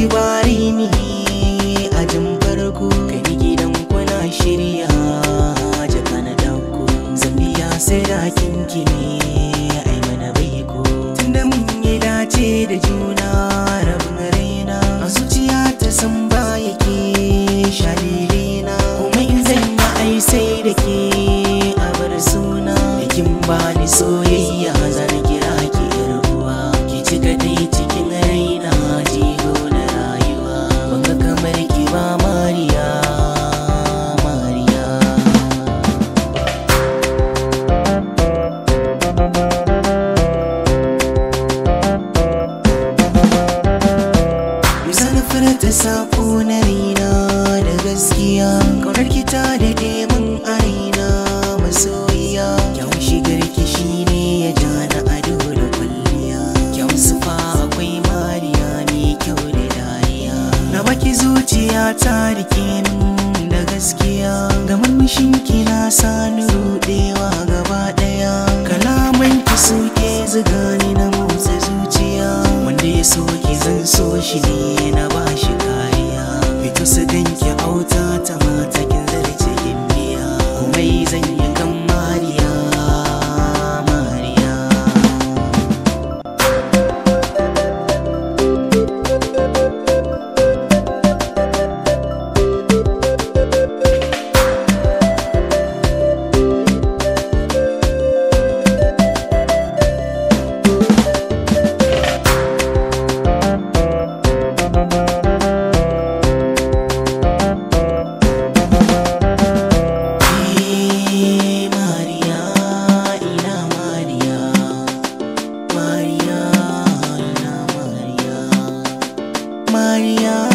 bare ni ajin farko kai gidan kuna shirya jaka na dauko zambiya sai da kinki ne ai mana baiko tunda mun yi dace da juna rabin raina a zuciya ta san ba yake shalilina kuma in zan yi ai sai da ke a bar suna da kin bani soyayya zan kira ki yar uwa ki ci kadai cikin raina jigo na rayuwa ban ga kamar ki ba mariya mariya Zan furta sako na raina da gaskiya Kaunar ki ta daɗe mun a raina masoyiya Kyau shigar ki shine ya ja na ado da kwalliya Kyau sufa akwai mariya mai kyau da dariya Na baki zuciya ta rike min da gaskiya Da murmushin ki na sani rudewa gaba ɗaya Kalaman ki suke zuga ni na motsa zuciya Wanda ya so ki zan so shi ne na ba shi kariya Fito su ganki auta ta mata kin zarce gimbiya Komai zan yi kan mariya mariya Eh, Mariya, ina Mariya, Mariya, ina Mariya, Mariya.